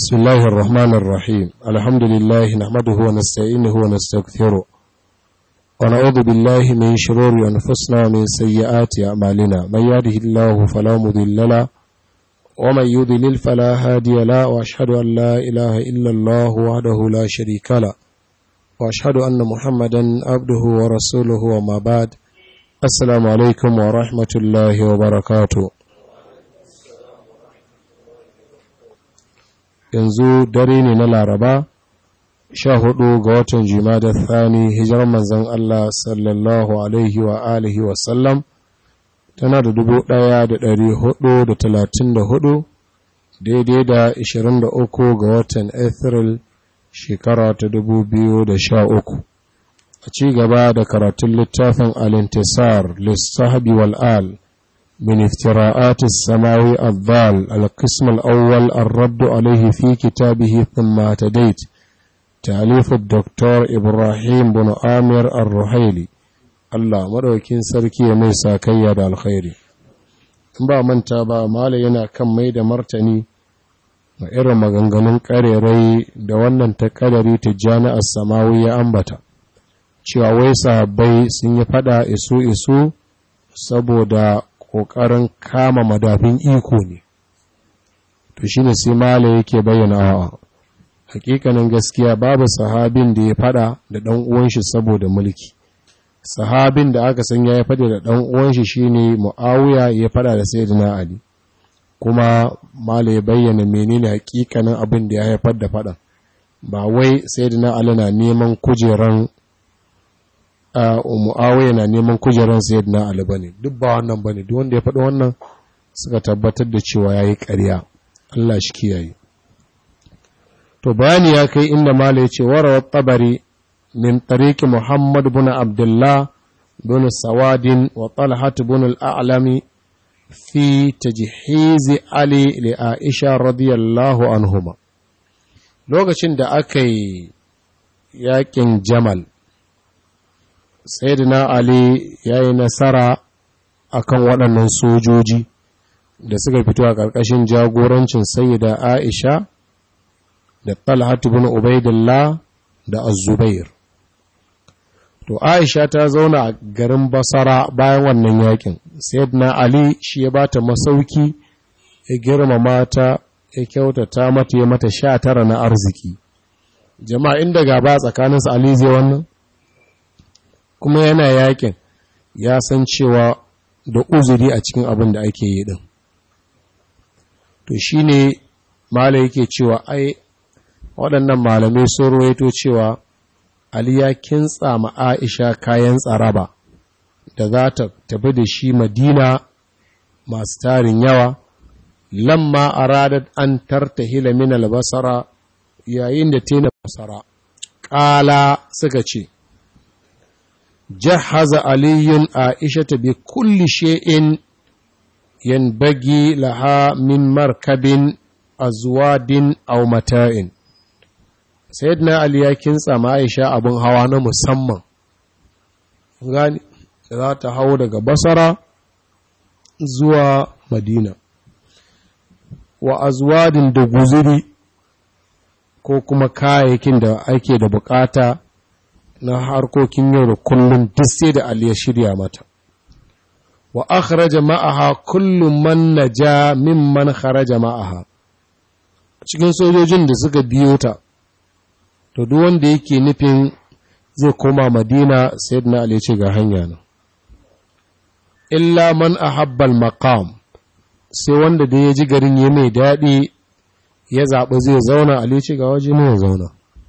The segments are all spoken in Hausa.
بسم الله الرحمن الرحيم الحمد لله نحمده ونستعينه ونستغفره ونعوذ بالله من شرور أنفسنا ومن سيئات أعمالنا من يهده الله فلا مضل له ومن يضلل فلا هادي له وأشهد أن لا إله إلا الله وحده لا شريك له وأشهد أن محمدا عبده ورسوله وما بعد السلام عليكم ورحمة الله وبركاته yanzu dare ne na laraba sha hudu ga watan jimada thani hijirar manzan Allah sallallahu alaihi wa alihi wasallam tana da dubu daya da dari hudu da talatin da hudu daidai da ishirin da uku ga watan Afril shekara ta dubu biyu da sha uku a ci gaba da karatun littafin alintisar lissahabi wal'al من افتراءات السماوي الضال القسم الأول الرد عليه في كتابه ثم اهتديت تأليف الدكتور إبراهيم بن آمر الرحيلي الله مروكين سركي ميسا كياد الخير ba manta ba mala yana kan mai da martani ga irin maganganun ƙarerai da wannan ta ƙadari ta jami'ar samawi ya ambata cewa wai sahabbai sun yi fada isu isu saboda ƙoƙarin kama madafin iko ne to shi ne sai mala yake bayyana a hakikanin gaskiya babu sahabin da ya fada da ɗan uwanshi saboda mulki sahabin da aka san ya fada da ɗan uwanshi shine muawiya ya fada da sayyidina ali kuma mala ya bayyana menene hakikanin abin da ya haifar da fadan ba wai sayyidina ali na neman kujeran mu'awiya na neman kujeran sayyidina ali bane duk ba wannan bane duk wanda ya faɗi wannan suka tabbatar da cewa yayi ƙarya Allah shi kiyaye to bayani ya kai inda mala ya ce warawa tabari min tariqi muhammad ibn abdullah bin sawadin wa talhat ibn al-a'lami fi tajhiz ali li aisha radiyallahu anhuma lokacin da aka yi yakin jamal sayyidina ali ya yi nasara akan waɗannan sojoji da suka fito a ƙarƙashin jagorancin sayyida aisha da talhatu bin ubaidillah da azubair to aisha ta zauna a garin basara bayan wannan yakin sayyidina ali shi ya bata masauki ya girmama ta ya kyautata mata ya mata sha tara na arziki jama'a inda gaba tsakaninsu ali zai wannan kuma yana yakin ya san cewa da uzuri a cikin abin da ake yi din to shi ne mala yake cewa ai waɗannan malamai sun ruwaito cewa ali ya kintsa ma aisha kayan tsaraba da za ta tafi da shi madina masu tarin yawa lamma aradat an tartahila min albasara yayin da tena basara ƙala suka ce جهز علي عائشة بكل شيء ينبغي لها من مركب أزواد أو متاع سيدنا علي يكن سما عائشة أبن هوانا مسمى gani za ta hau daga basara zuwa madina wa azwadin da guziri ko kuma kayayyakin da ake da bukata na harkokin yau da kullum duk sai da Ali ya shirya mata. Wa akhraja ma'aha kullum man naja mimman kharaja ma'aha. Cikin sojojin da suka biyo ta, to duk wanda yake nufin zai koma Madina sayyidina Ali ce ga hanya nan. Illa man ahabbal maqam sai wanda da ya ji garin ya mai daɗi ya zaɓi zai zauna Ali ce ga waje ne ya zauna.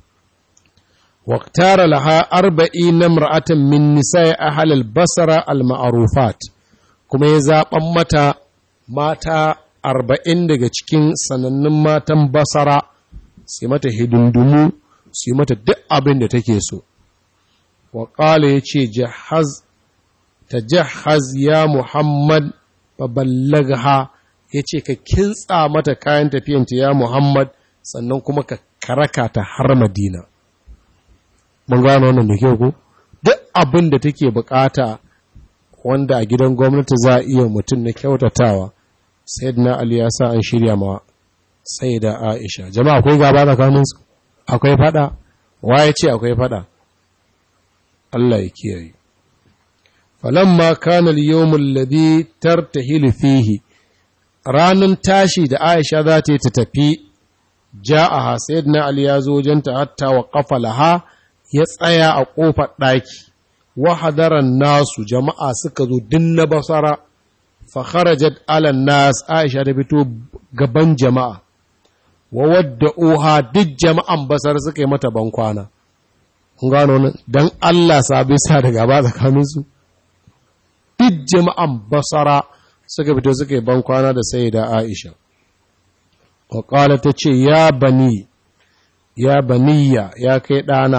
واختار لها أربعين امرأة من نساء أهل البصرة المعروفات كما يزاق متى ماتا أربعين daga cikin sanannun matan basara sai mata hidindumu sai mata duk abin da take so wa qala yace jahaz tajahhaz ya muhammad fa ballagha yace ka kintsa mata kayan tafiyanta ya muhammad sannan kuma ka karaka ta har madina mun gano wannan da kyau ko duk abin da take bukata wanda a gidan gwamnati za a iya mutum na kyautatawa sayyidina ali ya sa an shirya ma sai da aisha jama'a akwai gaba tsakaninsu akwai fada waye ce akwai fada Allah ya kiyaye falamma kana al-yawm alladhi tartahilu fihi ranan tashi da aisha za ta yi ta tafi ja'aha sayyidina ali ya zo wajenta hatta wa qafalaha ya tsaya a kofar daki wa hadaran nasu jama'a suka zo dinna basara fa kharajat ala nas aisha ta fito gaban jama'a wa wadda uha duk jama'an basar suka yi mata bankwana kun gano nan dan Allah sabi sa da gaba tsakanin su duk jama'an basara suka fito suka yi bankwana da sayyida aisha wa qala ta ce ya bani ya baniya ya kai ɗana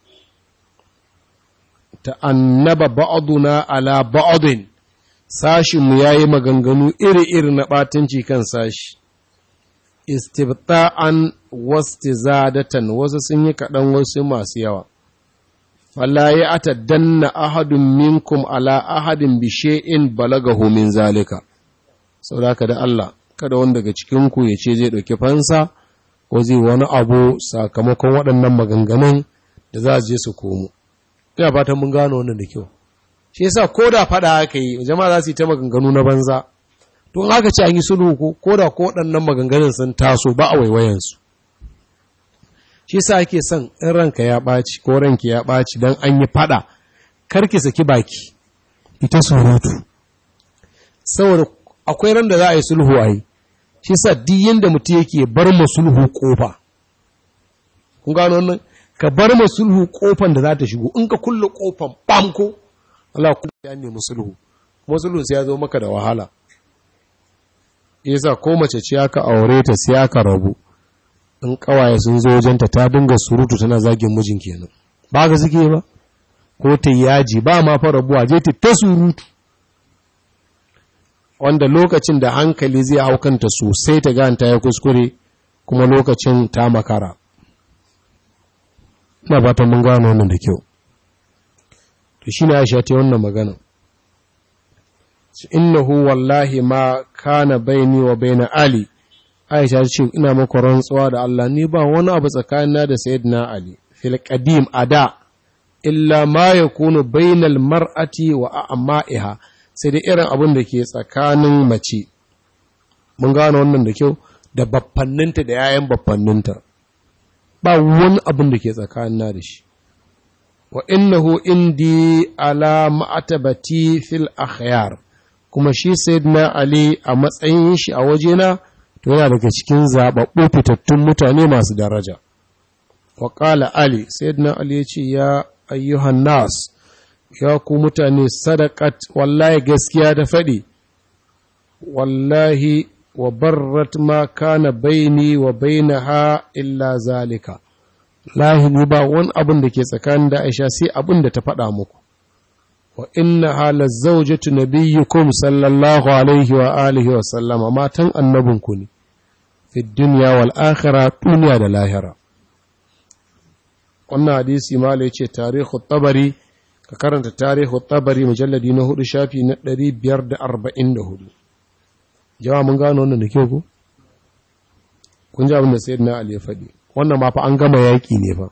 ta'annaba ba'aduna ala ba'adin sashinmu ya yi maganganu iri-iri na ɓatanci kan sashi, istibta'an wastizadatan wasu sun yi kaɗan wasu masu yawa. Fala ya ata danna ahadun minkum ala ahadin bishe'in balagahu min zalika. Sauraka da Allah, kada wanda daga cikinku ya ce zai ɗauki fansa, ko zai wani abu sakamakon waɗannan maganganun da za su je su komo. ina fatan mun gano wannan da kyau shi yasa ko da fada aka yi jama'a za su yi ta maganganu na banza to in aka ce an yi sulhu ko ko da ko waɗannan maganganun sun taso ba a waiwayen su shi yasa ake son in ranka ya ɓaci ko ranki ya ɓaci dan an yi fada karki saki baki ita surutu saboda akwai ran da za a yi sulhu a yi shi yasa duk yanda mutum yake bar mu sulhu kofa kun gano wannan ka bar ma sulhu kofan da za ta shigo in ka kulle kofan bamko Allah ku ya nemi sulhu kuma sulhu sai ya zo maka da wahala yasa ko mace ce aka aure ta sai aka rabu in kawaye sun zo wajenta ta dinga surutu tana zagin mijin kenan ba ga suke ba ko ta yaji ba ma fa rabuwa je ta ta surutu wanda lokacin da hankali zai haukanta sosai ta ganta ya kuskure kuma lokacin ta makara ina fatan mun gano wannan da kyau to shine Aisha ta wannan magana innahu wallahi ma kana baini wa baina ali Aisha ce ina maka rantsuwa da Allah ni ba wani abu tsakanina da sayyidina ali fil qadim ada illa ma yakunu bainal mar'ati wa a'ma'iha sai da irin abin da ke tsakanin mace mun gano wannan da kyau da baffanninta da yayan baffanninta ba wani abin da ke tsakanina da shi wa innahu indi ala ma'atabati fil akhyar kuma shi sayyidina ali a matsayin shi a wajena to yana daga cikin zababbu fitattun mutane masu daraja wa qala ali sayyidina ali ya ce ya ayyuhan nas ya ku mutane sadaqat wallahi gaskiya da faɗi wallahi wa barrat ma kana baini wa bainaha illa zalika lahi ni ba wani abin da ke tsakanin da Aisha sai abin da ta faɗa muku wa inna hala zawjatu nabiyyukum sallallahu alaihi wa alihi wa sallama matan annabinku ne fi dunya wal akhirah duniya da lahira wannan hadisi mala yace tarihu tabari ka karanta tarihu tabari mujalladi na hudu shafi na 544 jama'a mun gano wannan da kyau ko kun ji abin da sayyidina ali ya faɗi wannan ma fa an gama yaƙi ne fa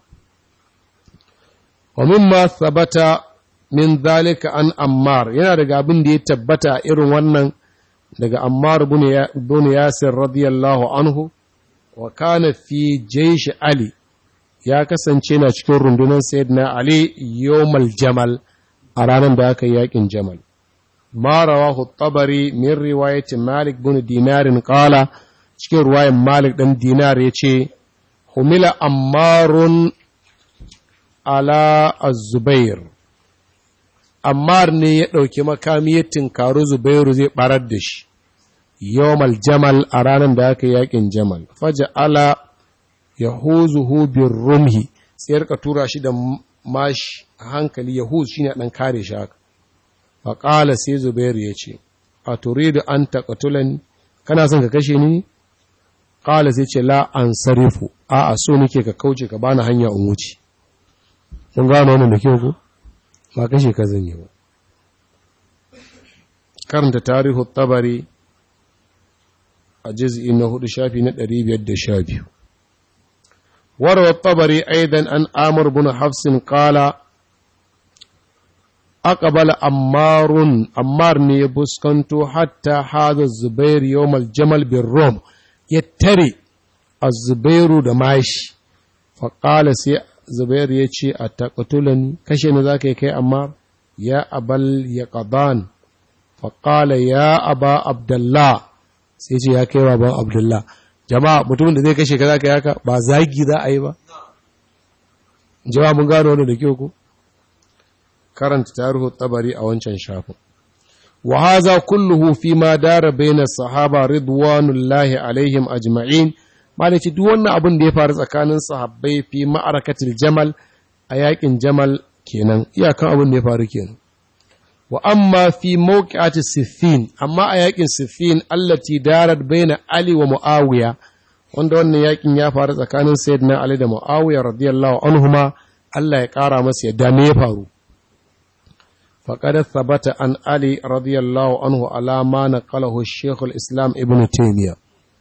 wa mimma sabata min zalika an ammar yana daga abin da ya tabbata irin wannan daga ammar ibn yasir radiyallahu anhu wa kana fi jaysh ali ya kasance na cikin rundunar sayyidina ali yawmal jamal a ranar da aka yi yaƙin jamal ما رواه الطبري من رواية مالك بن دينار قال cikin ruwayan Malik ɗan dinar ya ce, Humila ammarun ala az-Zubair, Ammar ne ya ɗauki makami ya tinkaru Zubairu zai ɓarar da shi, yawmal jamal a ranar da aka yakin jamal, faja ala ya huzuhu bin rumhi, sai ya tura shi da mashi a hankali, Yahuz shi ne ɗan kare shi haka. faƙala sai zubairu ya ce a turidu an taƙatulani kana son ka kashe ni ƙala sai ce la an sarifu a a so nake ka kauce ka bani hanya in wuce mun gano wannan da kyau ko ba kashe ka zan yi ba karanta tarihu tabari a juz'i na hudu shafi na 512 warwa tabari aidan an amur bin hafsin qala aqbala ammarun ammar ne ya buskanto hatta hada zubair yawmal jamal bin rom ya tare az-zubairu da mashi faƙala sai zubair ya ce a taƙatulani kashe ni za ka yi kai amma ya abal ya ƙaban faƙala ya aba abdullah sai ce ya kai baban abdullah jama'a mutumin da zai kashe ka za ka yaka ba zagi za a yi ba jama'a mun gano wani da kyau ko karanta tarihu tabari a wancan shafin wa haza kulluhu fi ma dara baina sahaba ridwanullahi alaihim ajma'in malaci duk wannan abin da ya faru tsakanin sahabbai fi ma'arakatil jamal a yakin jamal kenan iyakan abin da ya faru kenan wa amma fi mawqi'ati siffin amma a yakin siffin allati darat baina ali wa muawiya wanda wannan yakin ya faru tsakanin sayyidina ali da muawiya radiyallahu anhuma Allah ya kara masa yadda me ya faru فقد ثبت عن علي رضي الله عنه على ما نقله الشيخ الإسلام ابن تيمية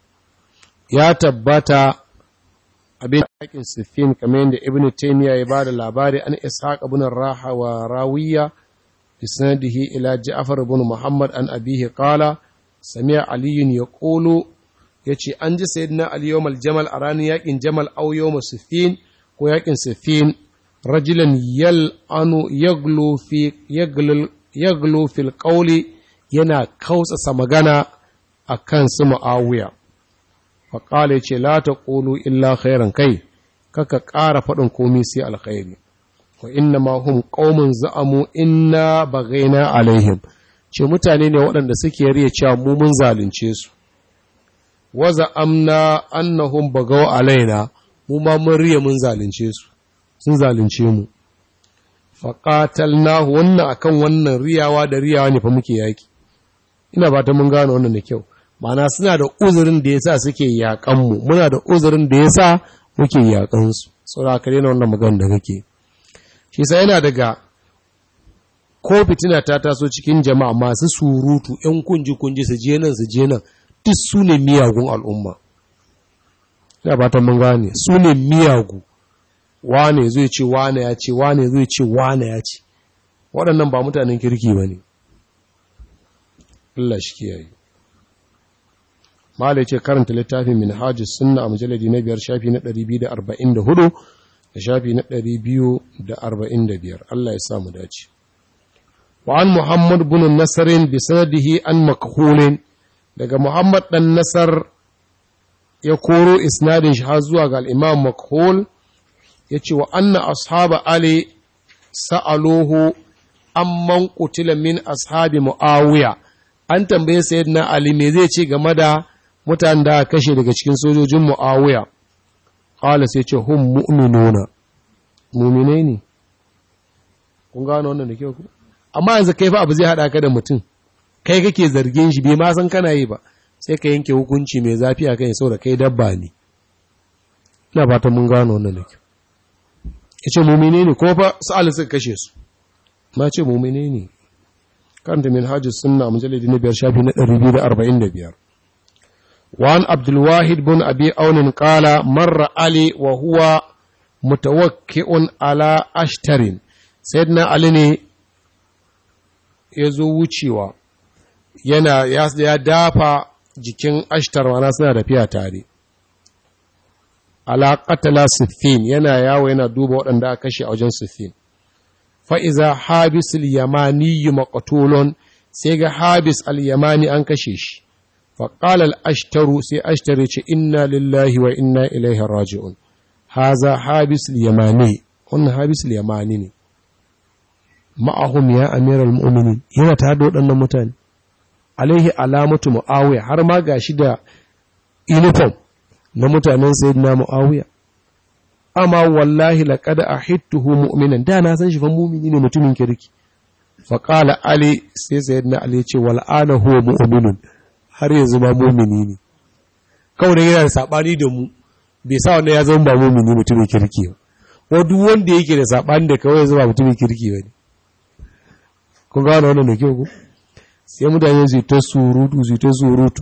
يا تبتا abin yakin siffin kamar yadda ibn taymiya ya bada labari an ishaq ibn raha wa rawiya bi sanadihi ila ja'far ibn muhammad an abihi qala sami'a ali yaqulu yace an ji sayyidina ali yawmal jamal a ranar yakin jamal aw yawm siffin ko yakin siffin rajulan yal'anu yaglu fi yaglu fil qawli yana kausasa magana akan su muawiya fa qala yace la taqulu illa khairan kai kaka ƙara faɗin komai sai alkhairi wa inna ma hum qaumun za'amu inna bagaina alaihim ce mutane ne waɗanda suke riya cewa mu mun zalunce su wa za'amna annahum bagaw alaina mu ma mun riya mun zalunce su sun zalunce mu faƙatalnahu wannan akan wannan riyawa da riyawa ne fa muke yaki ina ba ta mun gane wannan da kyau ma'ana suna da uzurin da yasa suke yaƙan mu muna da uzurin da yasa muke yaƙan su saboda ka daina wannan magana da kake shi sai yana daga ko fitina ta taso cikin jama'a masu surutu ƴan kunji kunji su je nan su je nan duk su ne miyagun al'umma ina ba ta mun gane su ne miyagu wane zai ce wane ya ce wane zai ce wane ya ce waɗannan ba mutanen kirki ba ne Allah shi kiyaye mala ce karanta littafin min hajjus sunna a mujalladi na biyar shafi na 244 da shafi na 245 Allah ya samu dace wa an muhammad bin nasarin bi sanadihi an makhulin daga muhammad dan nasar ya koro isnadin shi har zuwa ga al-imam makhul ya ce wa anna ashaba ali sa'aluhu amman qutila min ashabi muawiya an tambaye sayyidina ali me zai ce game da mutanen da kashe daga cikin sojojin muawiya qala sai ce hum mu'minuna mu'mine ne kun gano wannan da kyau ku amma yanzu kai fa abu zai hada ka da mutum kai kake zargin shi bai ma san kana yi ba sai ka yanke hukunci mai zafi a kai saboda kai dabba ne ina fatan mun gano wannan da kyau ya ce mummine ne ko fa sa'ali suka kashe su ma ce mummine ne kanta min hajji sunna mujalladi na biyar shafi na 245 وعن عبد الواحد بن أبي أون قال مر علي وهو متوكئ على أشتر سيدنا علي ne ya zo wucewa yana ya dafa jikin ashtar wana suna tafiya tare ala qatala siffin yana yawo yana duba waɗanda aka kashe a wajen siffin fa iza habis al-yamani maqtulun sai ga habis al-yamani an kashe shi fa qala al-ashtaru sai ashtaru ce inna lillahi wa inna ilaihi raji'un haza habis al-yamani wannan habis al-yamani ne ma'ahum ya amiral mu'minin yana tare da waɗannan mutane alaihi alamatu muawiya har ma gashi da uniform na mutanen sayyidina muawiya amma wallahi laqad ahittuhu mu'minan da na san shi fa mu'mini ne mutumin kirki fa qala ali sai sayyidina ali ya ce wal ana huwa mu'minun har yanzu ma mu'mini ne kawai yana da sabani da mu bai sa wannan ya zama ba mu'mini mutumin kirki ba wa duk wanda yake da sabani da kawai zama mutumin kirki ba ne kun gano wannan da kyau ku sai mutane su ta surutu su ta surutu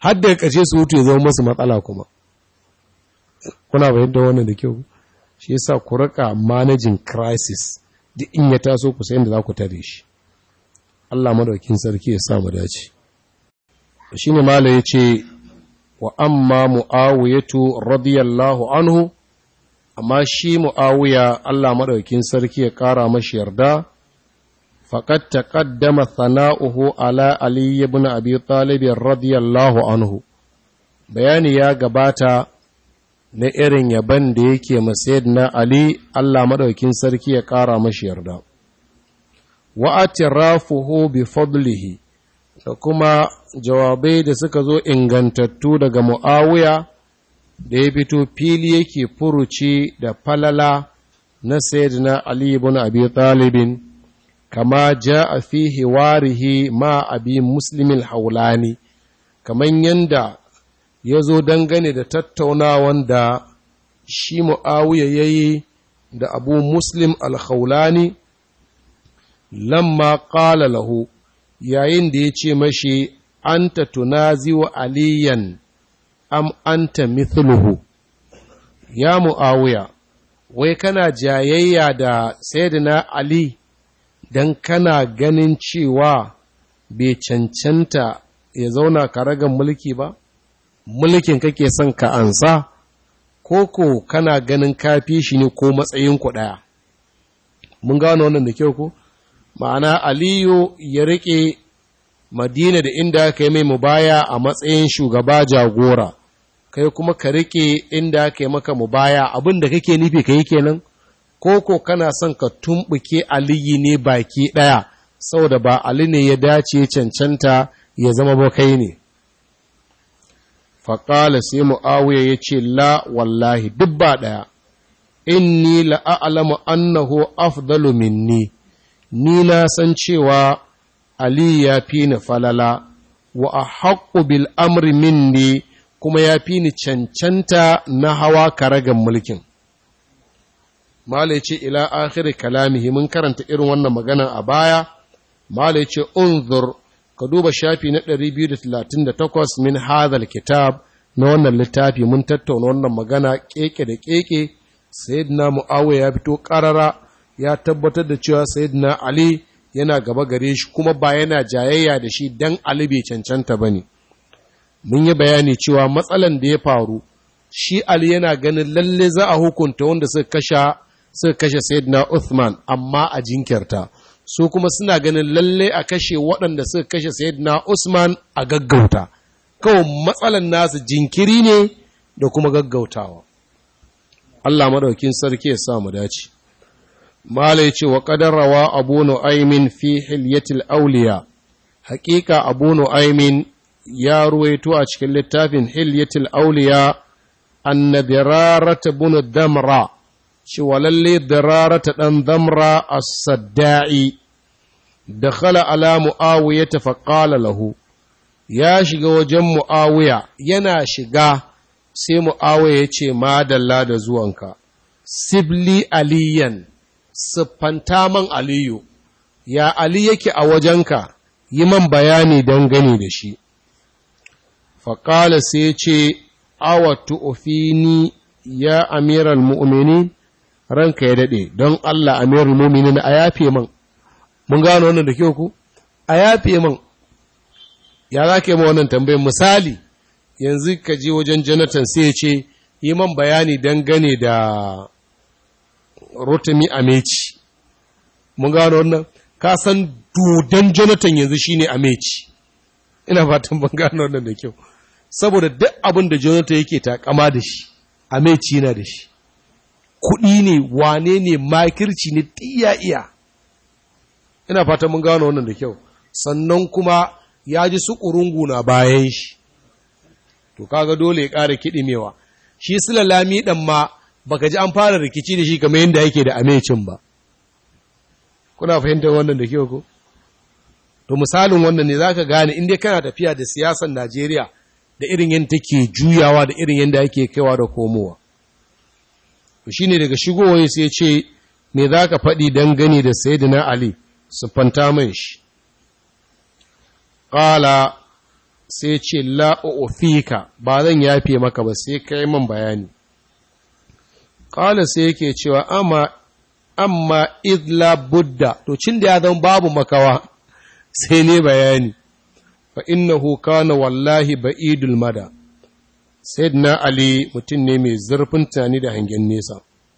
har da ƙarshe su hutu ya zama masu matsala kuma kuna bayan da wannan da kyau shi yasa ku rika managing crisis duk in ya taso ku sai da za ku tare shi Allah madaukin sarki ya sa mu dace shine mala yace wa amma muawiyatu radiyallahu anhu amma shi muawiya Allah madaukin sarki ya kara mashi yarda faqad taqaddama thana'uhu ala ali ibn abi talib radiyallahu anhu bayani ya gabata na irin yaban da yake masayid na Ali Allah maɗaukin sarki ya ƙara mashi yarda. Wa'atirafuhu bi fadlihi da kuma jawabai da suka zo ingantattu daga Mu'awiya da ya fito fili yake furuci da falala na na Ali ibn Abi Talibin kama ja a fi hiwarihi ma abi muslimin haulani kamar yanda ya zo dangane da tattaunawan da shi mu'awiya ya yi da abu muslim al-khawlani lamma ƙala lahu yayin da ya ce mashi anta tunazi wa aliyan am anta mithluhu ya mu'awiya wai kana jayayya da sayyidina ali dan kana ganin cewa bai cancanta ya zauna karagan mulki ba mulkin kake son ka ansa ko ko kana ganin kafi shi ne ko matsayin ku ɗaya mun gano wannan da kyau ko ma'ana aliyu ya riƙe madina da inda aka yi mai mubaya a matsayin shugaba jagora kai kuma ka riƙe inda aka yi maka mubaya abin da kake nufi ka yi kenan ko ko kana son ka tumɓuke aliyu ne baki ɗaya saboda ba ali ne ya dace cancanta ya zama ba kai ne faƙala sai mu'awiya ya ce la wallahi duk ba ɗaya inni la'alamu annahu afdalu minni ni na san cewa ali ya fi ni falala wa a haƙƙu bil amri minni kuma ya fi ni cancanta na hawa karagan mulkin Mala ce ila akhiri kalamihi mun karanta irin wannan magana a baya, Mala ce unzur ka duba shafi na 238 min hadhal kitab na wannan littafi mun tattauna wannan magana keke da keke sayyidina muawiya ya fito karara ya tabbatar da cewa sayyidina ali yana gaba gare shi kuma ba yana jayayya da shi dan ali bai cancanta bane mun yi bayani cewa matsalan da ya faru shi ali yana ganin lalle za a hukunta wanda suka kashe suka kashe sayyidina Uthman amma a jinkirta su kuma suna ganin lalle a kashe waɗanda suka kashe sayyidina Usman a gaggauta kawai matsalan nasu jinkiri ne da kuma gaggautawa Allah madaukin sarki ya sa mu dace Malai ce wa rawa Abu Nu'aymin fi hilyatil awliya haƙiƙa Abu Nu'aymin ya ruwaito a cikin littafin hilyatil awliya annadirarata bunu damra cewa lalle dirarata ɗan damra as-sadda'i dakhala ala muawiya faqala lahu ya shiga wajen muawiya yana shiga sai muawiya ya ce madalla da zuwanka sibli aliyan siffanta man aliyu ya ali yake a wajenka yi man bayani dangane da shi faƙala sai ce awa tu'ufini ya amiral mu'mini ranka ya daɗe don Allah amiral mu'mini a yafe man mun gano wannan da kyau ku a yafe man ya za ka yi ma wannan tambayin misali yanzu ka je wajen jonathan sai ce yi man bayani dangane da rotimi ameci mun gano wannan ka san dodon jonathan yanzu shine ameci ina fatan ban gano wannan da kyau saboda duk abin da jonathan yake takama da shi ameci na da shi kuɗi ne wane ne makirci ne iya iya ina fatan mun gano wannan da kyau sannan kuma ya ji su ƙurungu na bayan shi to kaga dole ya ƙara kiɗimewa shi silalami ɗan ma baka ji an fara rikici da shi kamar yadda yake da amecin ba kuna fahimtar wannan da kyau ko to misalin wannan ne zaka gane inda kana tafiya da siyasar Najeriya da irin yadda take juyawa da irin yadda yake kaiwa da komowa to shine daga shigowa sai ce me zaka faɗi dangane da sayyidina Ali su fanta man shi qala sai ce la'ofika ba zan yafe maka ba sai kai man bayani ƙala sai yake cewa amma amma idla budda to cin da ya zama babu makawa sai ne bayani fa innahu kana wallahi ba'idul mada sayyidina ali mutum ne mai zurfin tunani da hangen nesa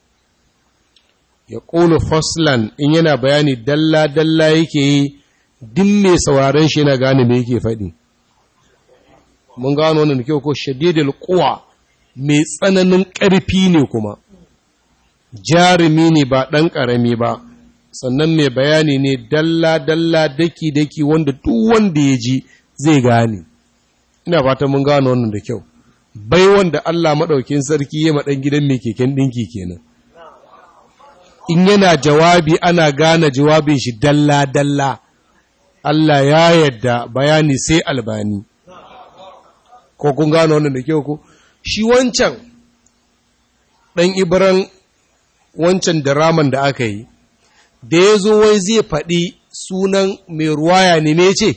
ya ƙulu faslan in yana bayani dalla-dalla yake yi din mai sauraron shi yana gane me yake faɗi mun gano wannan kyau ko shadidul quwa mai tsananin ƙarfi ne kuma jarumi ne ba ɗan ƙarami ba sannan mai bayani ne dalla-dalla daki-daki wanda duk wanda ya ji zai gane ina fata mun gano wannan da kyau bai wanda Allah maɗaukin sarki ya maɗan gidan mai keken ɗinki kenan in yana jawabi ana gane jawabin shi dalla-dalla Allah ya yadda bayani sai albani ko kun gano wannan da kyau ko shi wancan ɗan ibran wancan diraman da aka yi da ya zo wai zai faɗi sunan mai ruwaya ne me ce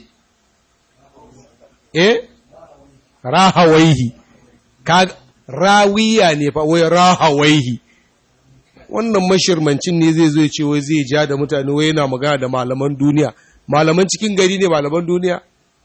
eh rahawaihi ka rawiya ne fa wai rahawaihi wannan mashirmancin ne zai zo ce wai zai ja da mutane wai yana magana da malaman duniya malaman cikin gari ne malaman duniya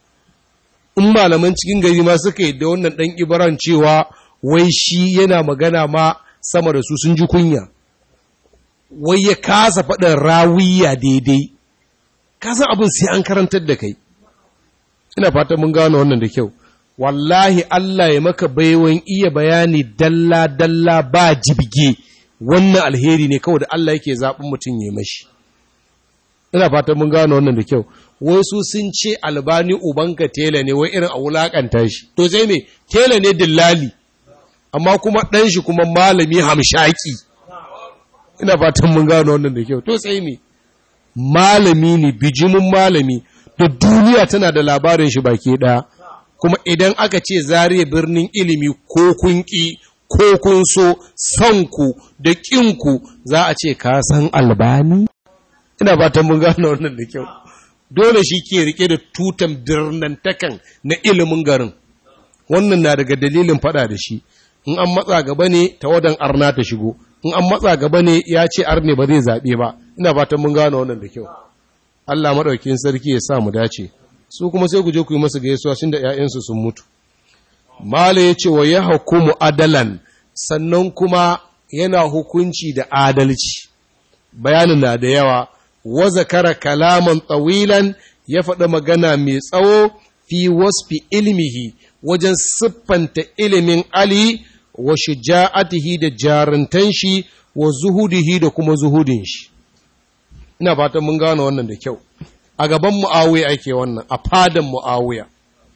in malaman cikin gari ma suka yi da wannan ɗan ibaran cewa wai shi yana magana ma sama da su sun ji kunya wai ya kasa faɗin rawiya daidai kasan abin sai an karantar da kai ina fatan mun gano wannan da kyau wallahi Allah ya maka baiwan iya bayani dalla-dalla ba jibge wannan alheri ne kawai da Allah yake zaɓin mutum ya mashi ina fatan mun gano wannan da kyau wai su sun ce albani ubanka tela ne wai irin a wulakanta shi to sai me tela ne dillali amma kuma ɗan shi kuma malami hamshaki ina fatan mun gano wannan da kyau to sai me malami ne bijimin malami da duniya tana da labarin shi baki ɗaya kuma idan aka ce zariya birnin ilimi ko kun ƙi ko kun so sanku da ƙinku za a ce ka san albani ina fatan mun gano wannan da kyau dole shi ke rike da tutan birnantakan na ilimin garin wannan na daga dalilin fada da shi in an matsa gaba ne tawadan arna ta shigo in an matsa gaba ne ya ce arne ba zai zaɓe ba ina fatan mun gano wannan da kyau Allah maɗaukin sarki ya sa mu dace su kuma sai ku je ku yi masa gaisuwa tunda ƴaƴansu sun mutu mala ya ce wa ya hukumu adalan sannan kuma yana hukunci da adalci bayanin na da yawa wa zakara kalaman tsawilan ya faɗi magana mai tsawo fi wasfi ilmihi wajen siffanta ilimin Ali wa shuja'atihi da jarantan shi wa zuhudihi da kuma zuhudin shi ina fatan mun gano wannan da kyau a gaban mu'awiya ake wannan a fadan mu'awiya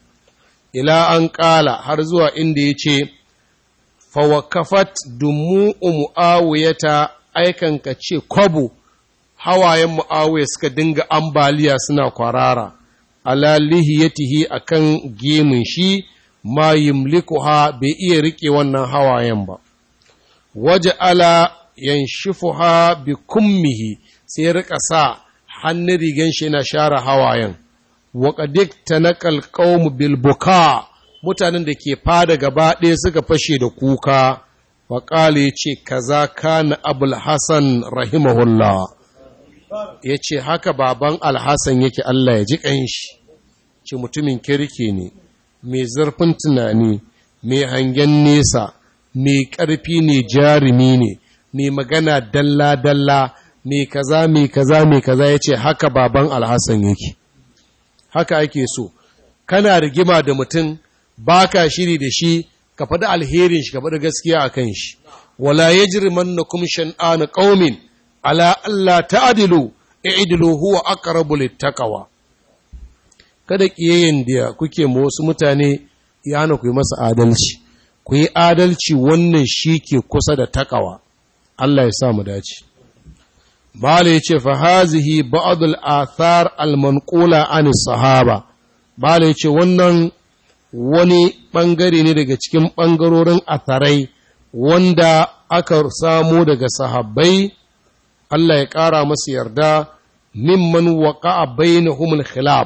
ila an ƙala har zuwa inda ya ce fawakafat dumu'u mu'awiyata aikan ka ce kwabo hawayen mu'awiya suka dinga ambaliya suna kwarara ala lihiyatihi akan gemun shi ma yimlikuha bai iya rike wannan hawayen ba waje ala yanshifuha bi kummihi sai rika sa hannun rigan shi yana share hawayen wa qadik tanaqal qawm bil buka mutanen da ke fada gaba ɗaya suka fashe da kuka wa qala yace kaza kana abul hasan rahimahullah yace haka baban alhasan yake Allah ya ji kanshi ce mutumin kirki ne mai zurfin tunani mai hangen nesa mai ƙarfi ne jarumi ne mai magana dalla-dalla mai kaza mai kaza mai kaza ya ce haka baban alhassan yake haka ake so kana rigima da mutum ba ka shiri da shi ka faɗi alherin shi ka faɗi gaskiya a kan shi wala ya jirman na kuma shan'ana ƙaumin ala Allah ta'adilu i'dilu huwa aqrabu littaqwa kada ƙiyayyen da kuke ma wasu mutane ya hana ku yi masa adalci ku yi adalci wannan shi ke kusa da takawa Allah ya sa mu dace Bala ya ce fa hazihi ba'dul athar al-manqula an sahaba Bala ya ce wannan wani bangare ne daga cikin bangarorin atharai wanda aka samu daga sahabbai Allah ya ƙara masu yarda mimman waqa'a bainahum al-khilaf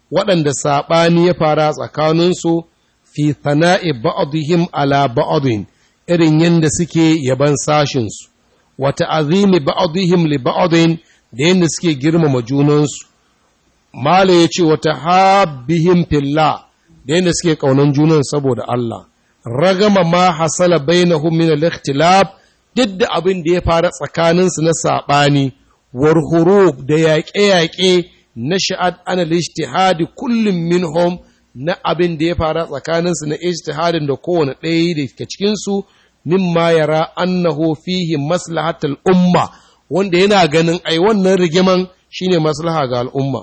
waɗanda saɓani ya fara tsakaninsu fi thana'i ba'dihim ala ba'din irin yadda suke yaban sashinsu wa ta'zimi ba'dihim li ba'din da yadda suke girmama junansu mala yace wa tahabbihim fillah da yadda suke kaunan junan saboda Allah ragama ma hasala bainahum min al-ikhtilaf duk da abin da ya fara tsakaninsu na saɓani warhurub da yaƙe-yaƙe na sha'ad ana ijtihadi kullum minhum na abin da ya fara tsakaninsu na ijtihadin da kowane ɗaya da ke cikinsu mimma yara annahu fihi maslahatul umma wanda yana ganin ai wannan rigiman shine maslaha ga al'umma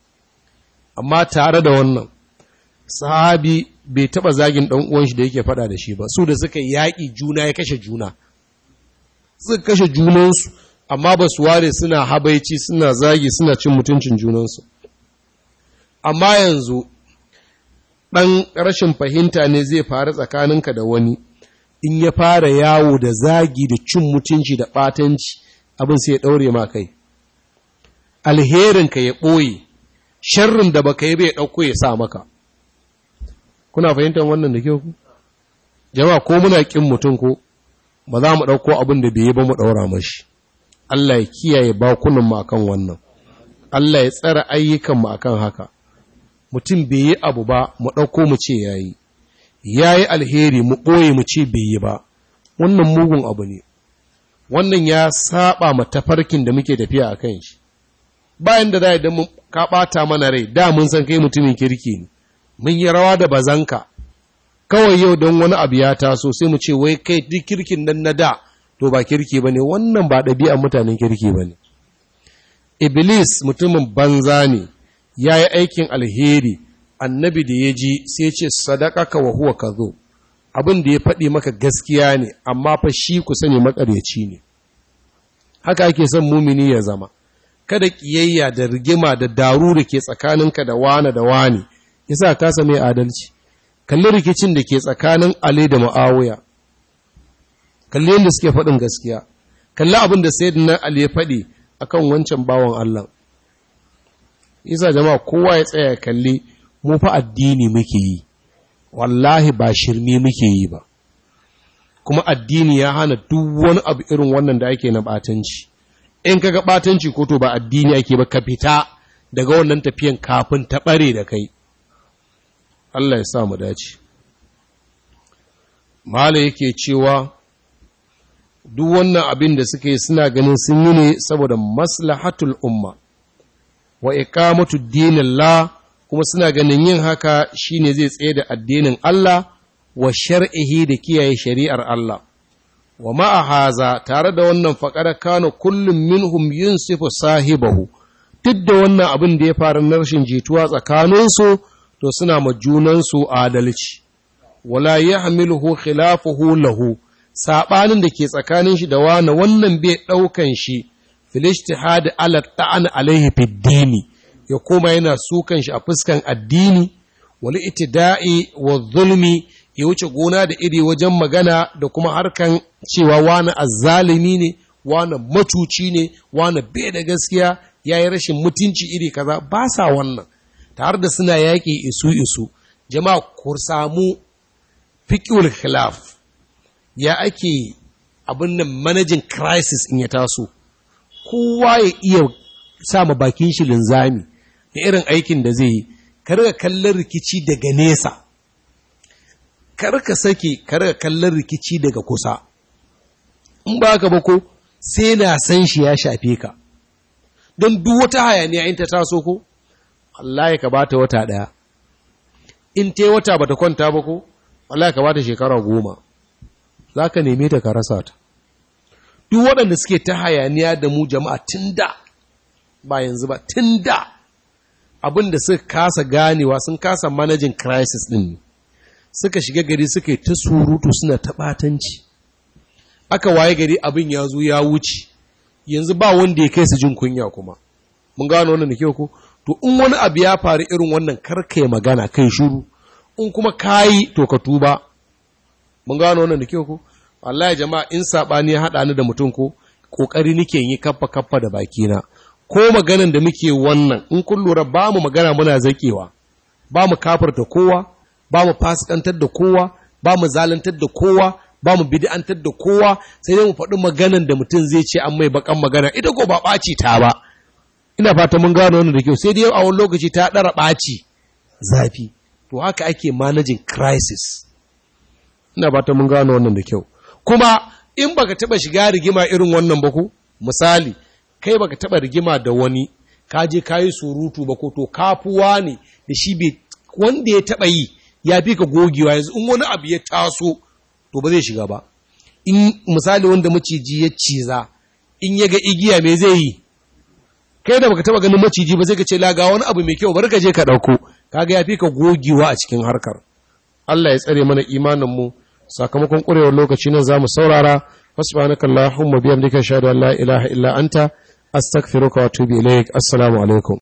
amma tare da wannan sahabi bai taba zagin dan uwan shi da yake fada da shi ba su da suka yaƙi juna ya kashe juna suka kashe junansu amma ba su ware suna habaici suna zagi suna cin mutuncin junansu amma yanzu ɗan rashin fahimta ne zai faru tsakaninka da wani in ya fara yawo da zagi da cin mutunci da ɓatanci abin sai ya ɗaure ma kai alherinka ya ɓoye sharrin da baka yi bai ɗauko ya sa maka kuna fahimtar wannan da kyau ku jama'a ko muna ƙin mutum ko ba za mu ɗauko abin da bai yi ba mu ɗaura mashi Allah ya kiyaye bakunan mu akan wannan Allah ya tsara ayyukan mu akan haka mutum bai yi abu ba mu ɗauko mu ce yayi yayi alheri mu ɓoye mu ce bai yi ba wannan mugun abu ne wannan ya saba ma tafarkin da muke tafiya a kan shi bayan da za idan mun ka ɓata mana rai da mun san kai mutumin kirki ne mun yi rawa da bazanka kawai yau don wani abu ya taso sai mu ce wai kai duk kirkin nan na da to ba kirki ba ne wannan ba ɗabi'an mutanen kirki ba ne iblis mutumin banza ne ya yi aikin alheri annabi da ya ji sai ce sadaka ka wa huwa ka zo abin da ya faɗi maka gaskiya ne amma fa shi ku sani makaryaci ne haka ake son mumini ya zama kada ƙiyayya da rigima da daru da ke tsakaninka da wane da wane yasa kasa mai adalci kalli rikicin da ke tsakanin Ali da Muawiya kalli yadda suke faɗin gaskiya kalli abin da sayyidina Ali ya faɗi akan wancan bawan Allah yasa jama'a kowa ya tsaya kalli mu fa addini muke yi wallahi ba shirme muke yi ba kuma addini ya hana duk wani abu irin wannan da ake na batanci in kaga batanci ko to ba addini ake ba ka fita daga wannan tafiyan kafin ta bare da kai Allah ya sa mu dace mala yake cewa duk wannan abin da suke suna ganin sun yi ne saboda maslahatul umma wa iqamatu dinillah kuma suna ganin yin haka shine zai tsaye da addinin Allah wa shar'ihi da kiyaye shari'ar Allah wa ma'a haza tare da wannan faƙar kano kullum minhum yunsifu sahibahu duk da wannan abin da ya faru na rashin jituwa tsakaninsu to suna ma junansu adalci wala yahmiluhu khilafuhu lahu sabanin da ke tsakanin shi da wani wannan bai daukan shi fil ijtihad ala ta'an alaihi fid dini ya koma yana sukan shi a fuskan addini wal itida'i wa zulmi ya wuce gona da iri wajen magana da kuma harkan cewa wani azzalimi ne wani macuci ne wani bai da gaskiya ya yi rashin mutunci iri kaza ba sa wannan tare da suna yaƙi isu-isu jama'a ku samu fiƙiul khilaf ya ake abin nan managing crisis in ya taso kowa ya iya sa ma bakin shi linzami da irin aikin da zai yi ka riga kallon rikici daga nesa kar ka sake kar ka kallon rikici daga kusa in ba ka ba ko sai na san shi ya shafe ka don duk wata hayaniya in ta taso ko Allah ya ka bata wata daya in ta wata bata kwanta ba ko Allah ya ka bata shekara goma za ka neme ta ka rasa ta duk waɗanda suke ta hayaniya da mu jama'a tun da ba yanzu ba tun da abin da suka kasa ganewa sun kasa managing crisis ɗin ne suka shiga gari suka yi ta surutu suna ta ɓatanci aka waye gari abin ya zo ya wuce yanzu ba wanda ya kai su jin kunya kuma mun gano wannan da kyau ko to in wani abu ya faru irin wannan karkai magana kai shiru in kuma kayi to ka tuba mun gano wannan da kyau ko wallahi jama'a in sabani ya hada ni da mutum ko kokari nake yi kaffa kaffa da bakina ko maganan da muke wannan in kun lura ba mu magana muna zakewa ba mu kafarta kowa ba mu fasikantar da kowa ba mu zalantar da kowa ba mu bid'antar da kowa sai dai mu faɗi maganan da mutum zai ce an mai bakan magana ita ko ba ɓaci ta ba ina fata mun gano wannan da kyau sai dai a wani lokaci ta ɗara ɓaci zafi to haka ake managing crisis ina fata mun gano wannan da kyau kuma in baka taba shiga rigima irin wannan ba ko misali kai baka taba rigima da wani ka je kayi surutu ba ko to kafuwa ne da shi bai wanda ya taba yi ya fi ka gogewa yanzu in wani abu ya taso to ba zai shiga ba in misali wanda maciji ya ciza in ya ga igiya me zai yi kai da baka taba ganin maciji ba sai ka ce laga wani abu mai kyau bari ka je ka dauko kaga ya fi ka gogewa a cikin harkar Allah ya tsare mana imanin mu sakamakon ƙurewar lokaci nan zamu saurara subhanaka allahumma bihamdika ashhadu an la ilaha illa anta astaghfiruka wa atubu ilaik assalamu alaikum